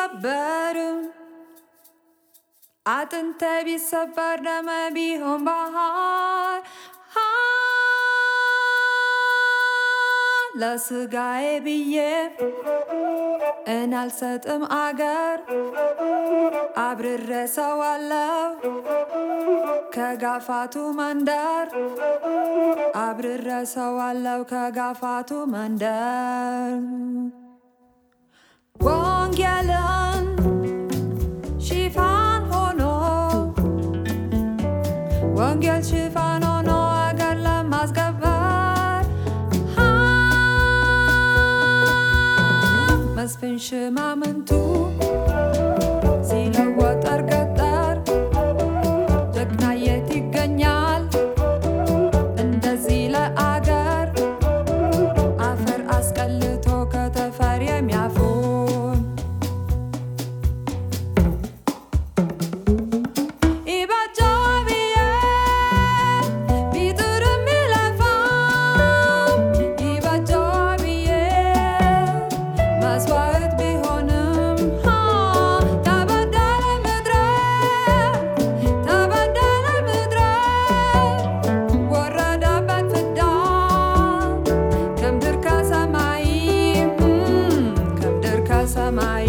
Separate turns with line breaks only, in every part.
ቢሰበር አጥንቴ ቢሰበር ደሜ ቢሆን ባህር ለስጋዬ ብዬ እናልሰጥም አገር አብርሬ ሰዋለው ከጋፋቱ መንደር አብርሬ ሰዋለው ከጋፋቱ መንደር ወንጌልን ሽፋን ሆኖ ወንጌል ሽፋን ሆኖ አገር ለማስገበር መስፍን ሽማምንቱ ሲለወጠር ገጠር ጀግና የት ይገኛል እንደዚህ ለአገር አፈር አስቀልቶ ከተፈር የሚያፉን ይበጃል ብዬ ቢጥር የሚለፋው ይበጃል ብዬ መስዋዕት ቢሆንም ተበደለ ምድረ ተበደለ ምድረ ወረደበት ፍዳ ከምድር ከሰማይ ከምድር ከሰማይ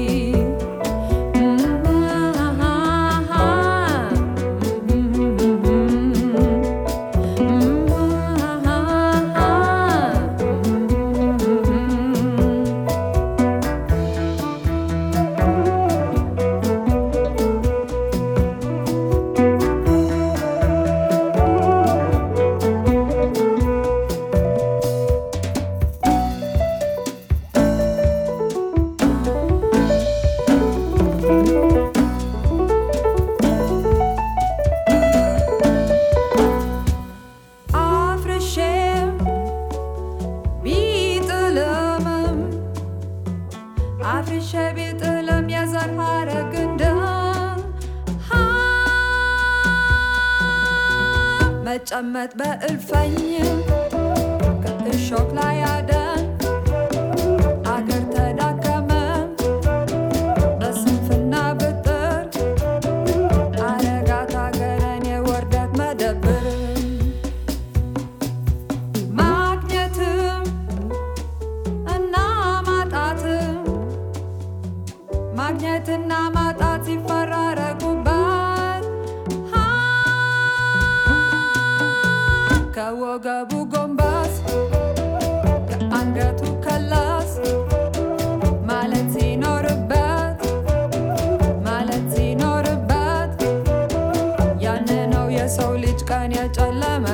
አፍርሼም ቢጥልምም አፍርሼ ቢጥልም የዘር ሐረግ እንደም መጨመጥ በእልፈኝ ከእሾክ ላይ አደን አገር ተዳከመ በስንፍና ብጥር አረጋት አገረን የወርደት መደብር ማግኘትም እና ማጣትም ማግኘትና ማጣት ሲፈራረቁበት ከወገቡ ጎንበስ ከአንገቱ ከላስ ማለት ሲኖርበት ማለት ሲኖርበት ያን ነው የሰው ልጅ ቀን የጨለመ